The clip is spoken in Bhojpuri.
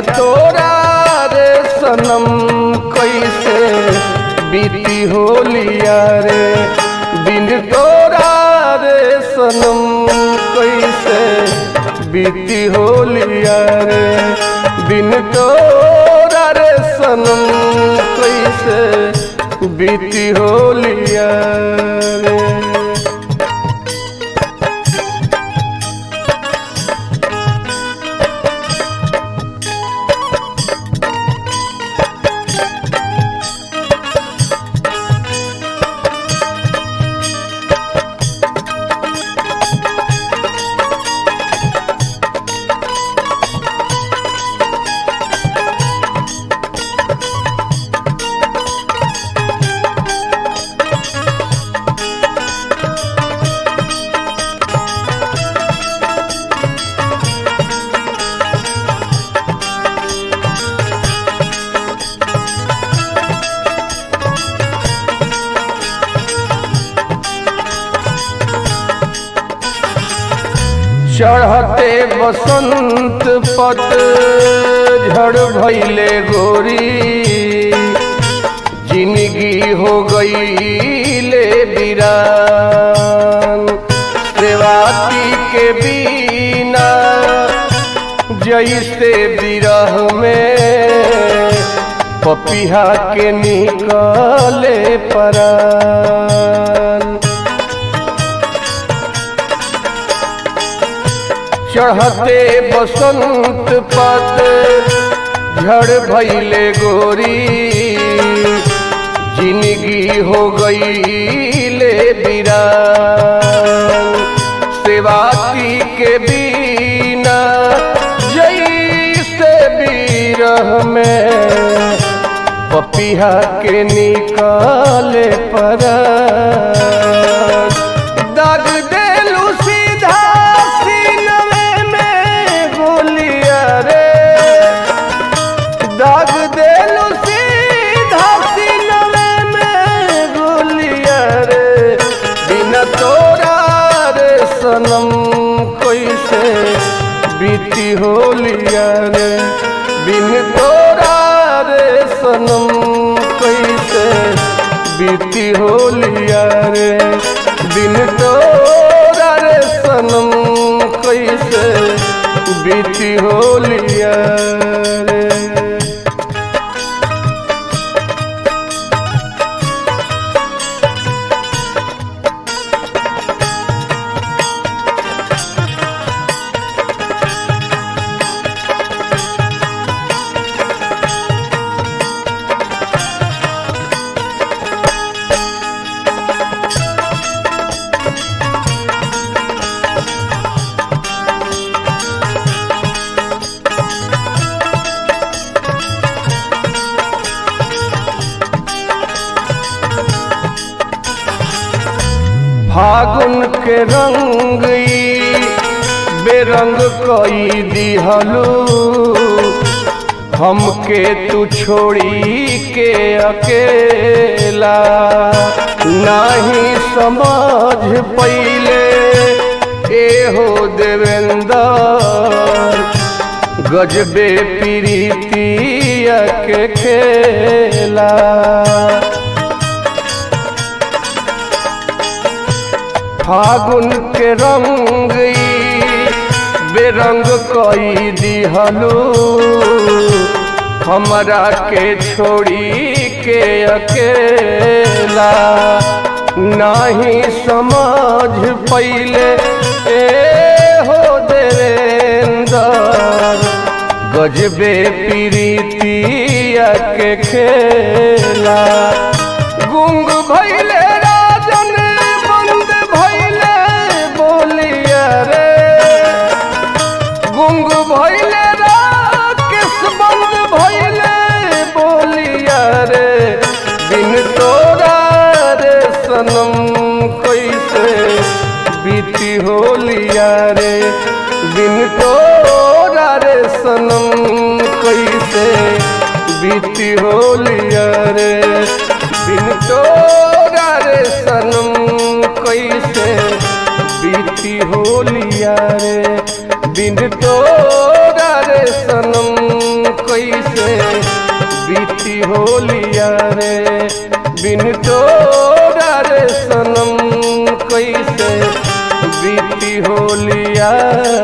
तोरा रे सनम कैसे बीती होलिया रे बिन तोरा रे सनम कैसे बीती होलिया रे बिन तोरा रे सनम कैसे बीती होलिया रे चढ़ते बसंत पत झड़ भैले गोरी जिंदगी हो गई ले बिरान सेवाती के बिना जैसे बिरह में पपिहा के निकले परान चढ़ते बसंत पत झड़ भैले गोरी जिंदगी हो गई ले बिरान सेवाती के बिना जैसे बिरह में पपिहा के निकाले पर दाग देलू सीधा सीनवे में गोलिया रे दाग देलू सीधा सीनवे में गोलिया रे बिना तोरा रे सनम कैसे बीती होलिया रे बिन तोरा रे सनम कैसे बीती होलिया रे बिन तोरा रे सनम कैसे बीती होलिया रे फागुन के रंग ई बेरंग कई दिहलू हमके तू छोड़ी के अकेला नाही समझ पहिले एहो देवेंद्र गजबे प्रीतिया के खेला फागुन के रंग ई बेरंग कई दिहलू हमरा के छोड़ी के अकेला नहीं समझ पहिले ए हो देवेंद्र गजबे प्रीतिया के खेला गुंग भैले राजन बंद भैले बोलिया रे गुंग भैले राकेश बंद भैले बोलिया रे बिन तोरा रे सनम कैसे बीती होलिया रे बिन तोरा रे सनम कैसे बीती होलिया रे बिन तोरा रे सनम कैसे बीती होलिया रे बिन तोरा रे सनम बीती होलिया रे बिन तोरा रे सनम कैसे बीती होलिया